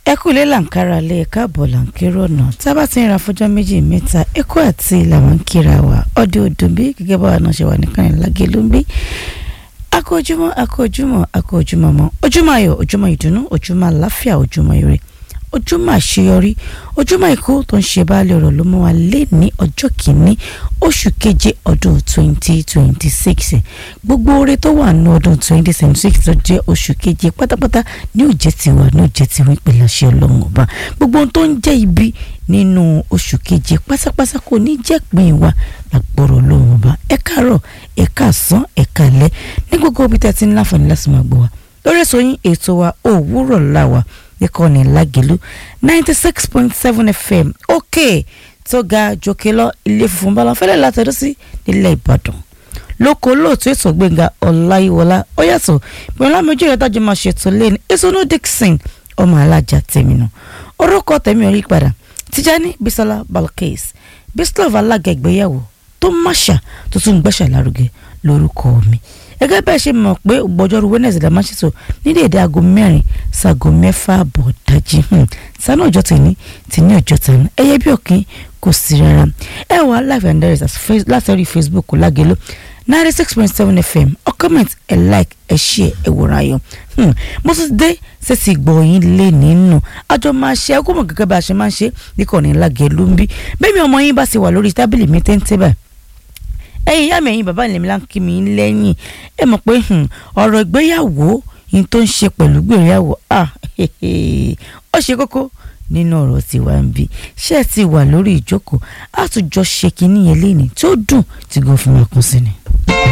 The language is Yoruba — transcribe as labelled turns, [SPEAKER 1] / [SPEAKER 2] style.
[SPEAKER 1] ẹ kú ilé làǹkárá lé ẹ̀ka àbọ̀ làǹkérò ọ̀nà tá a bá ti ń ra fọjọ́ méjì mẹ́ta ẹ̀kọ́ àti làwọn ń kíra wa ọdẹ ọdún bí gẹ́gẹ́ bá wa náà ṣe wà nìkan ní lágẹ̀lú ń bí akójúmọ́ akójúmọ́ akójúmọ́ mọ́ ojúmọ́ ayọ̀ ojúmọ́ ìdùnnú ojúmọ́ àláfíà ojúmọ́ ire ojúmọ́ àṣeyọrí ojúmọ́ ikú tó ń ṣe báàlẹ̀ ọ̀rọ̀ ló mú wa lé ní ọjọ́ kìíní oṣù keje ọdún twenty twenty six gbogbo oore tó wà ní ọdún twenty twenty six tó jẹ́ oṣù keje pátápátá ní òjẹ́ tiwa ní òjẹ́ tiwa ìpìlẹ̀ àṣẹ ọlọ́run ọba gbogbo ohun tó ń jẹ́ ibi nínú oṣù keje pátápátá kò ní jẹ́ pín wa lágbọ́rọ̀ ọlọ́run ọba ẹ káàárọ̀ ẹ káàsán ẹ káalẹ́ ní gbogbo ibi tẹ́ ti ń láǹfààní láti máa gbọ́ wa lórí èso yín ètò wa òwúrọ̀ láwa ìkànnì lágẹ̀lú ninety six point seven fm òkè tó ga jòkè lọ ilé funfun bá lọ fẹ́lẹ́ látọ̀dọ̀ sí nílẹ̀ ìbàdàn lóko olóòtú ètò gbẹ̀ngà ọláyíwọlá ó yàtọ̀ ìpínlẹ̀ méjì rẹ̀ dájú máa ṣètò lẹ́nu ìsọnù dixon ọmọ alájà tèmi nù orúkọ tèmi ò yí padà tìjání bisola balkis bislov alága ìgbéyàwó tó máṣà tó tún gbẹ́sà lárugẹ lórúkọ mi gẹ́gẹ́ bẹ́ẹ̀ ṣe mọ̀ pé gbọ́jọ́rú wednesday la máa ṣètò ní déédéé aago mẹ́rin sago mẹ́fà àbọ̀ dájí sanu ọjọ́ tèmi tí ní ọjọ́ tèmi ẹyẹ bí òkín kò sí rárá ẹ wà live and direct láti orí facebook lágẹ̀lú ninety six point seven fm ọ comment ẹ like ẹ share ẹ wòran ayọ̀ mo tún dé sẹ́sì gbọ̀yìn lé nínú àjọ máa ṣe ẹ kó mọ̀ gẹ́gẹ́ bá a ṣe máa ń ṣe níkànnì lágẹ̀lú ń bí bẹ́ẹ̀ mi ọmọ yín bá ti wà lórí tábìlì mi téńté báyìí ẹ̀yin ìyá mi ẹ̀yin bàbá ìlẹ̀mí láǹkì mi lẹ́yìn ẹ mọ̀ pé ọ̀rọ̀ ìgbéyàwó yìí tó ń ṣe pẹ̀lú gbéyàwó ó ṣe kókó nínú ọ̀rọ̀ tiwa ń bí ṣé ẹ ti wà lórí ìjókòó àtúnjọ ṣe kínní yẹn léni tí ó dùn tí gan fi máa kún sí ni.